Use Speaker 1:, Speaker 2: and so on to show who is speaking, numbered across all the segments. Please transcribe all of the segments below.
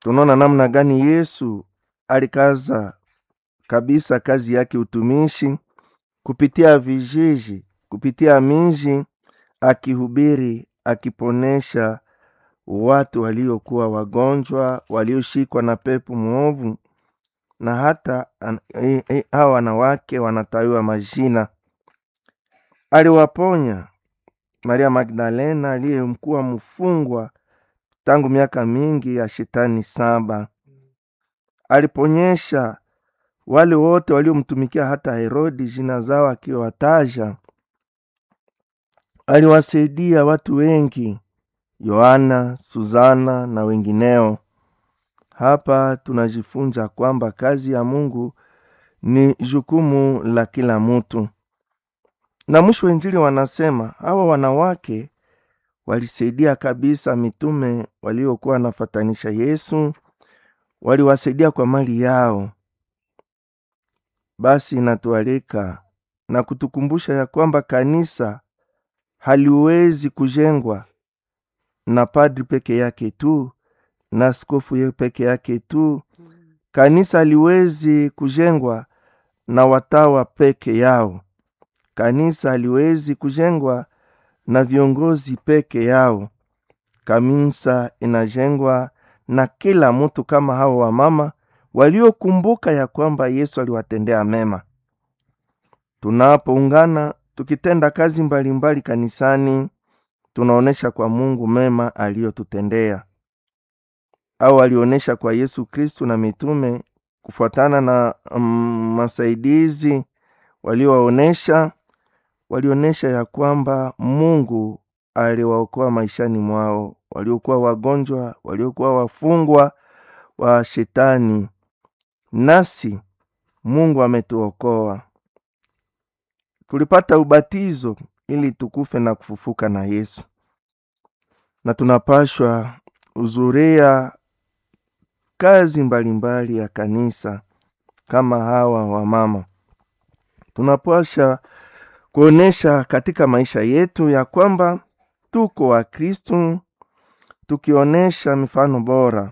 Speaker 1: tunaona namna gani Yesu alikaza kabisa kazi yake utumishi kupitia vijiji, kupitia miji, akihubiri, akiponesha watu waliokuwa wagonjwa, walioshikwa na pepo mwovu, na hata an- eh, eh, hawa wanawake wanatawiwa majina. Aliwaponya Maria Magdalena aliyemkuwa mfungwa tangu miaka mingi ya shetani saba. Aliponyesha wale wote waliomtumikia hata Herodi jina zao akiwataja. Aliwasaidia watu wengi, Yohana, Suzana na wengineo. Hapa tunajifunza kwamba kazi ya Mungu ni jukumu la kila mtu. Na mwisho wa Injili wanasema hawa wanawake walisaidia kabisa mitume waliokuwa wanafatanisha Yesu, waliwasaidia kwa mali yao. Basi inatualika na kutukumbusha ya kwamba kanisa haliwezi kujengwa na padri peke yake tu na askofu ye peke yake tu. Kanisa haliwezi kujengwa na watawa peke yao. Kanisa haliwezi kujengwa na viongozi peke yao. Kanisa inajengwa na kila mtu, kama hao wamama waliokumbuka ya kwamba Yesu aliwatendea mema. Tunapoungana tukitenda kazi mbalimbali mbali kanisani, tunaonesha kwa Mungu mema aliyotutendea au alionyesha kwa Yesu Kristu na mitume kufuatana na mm, masaidizi waliowaonesha. Walionyesha ya kwamba Mungu aliwaokoa maishani mwao, waliokuwa wagonjwa, waliokuwa wafungwa wa shetani. Nasi Mungu ametuokoa, tulipata ubatizo ili tukufe na kufufuka na Yesu, na tunapashwa uzuria kazi mbalimbali mbali ya kanisa kama hawa wamama. Tunapasha kuonesha katika maisha yetu ya kwamba tuko wa Kristu, tukionyesha mifano bora.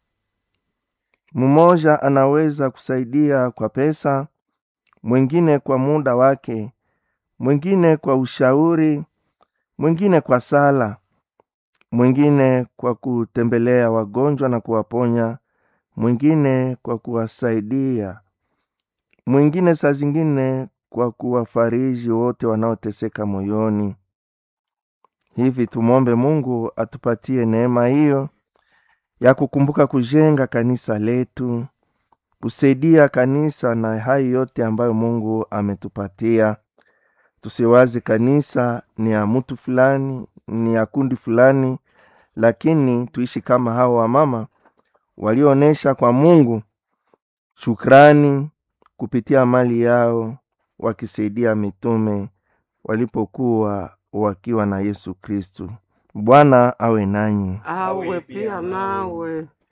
Speaker 1: Mmoja anaweza kusaidia kwa pesa, mwingine kwa muda wake, mwingine kwa ushauri, mwingine kwa sala, mwingine kwa kutembelea wagonjwa na kuwaponya, mwingine kwa kuwasaidia, mwingine saa zingine kwa kuwafariji wote wanaoteseka moyoni. Hivi tumwombe Mungu atupatie neema hiyo ya kukumbuka kujenga kanisa letu, kusaidia kanisa na hayo yote ambayo Mungu ametupatia. Tusiwazi kanisa ni ya mtu fulani, ni ya kundi fulani, lakini tuishi kama hao wamama walioonyesha kwa Mungu shukrani kupitia mali yao, wakisaidia mitume walipokuwa wakiwa na Yesu Kristu. Bwana awe nanyi.
Speaker 2: awe pia nawe.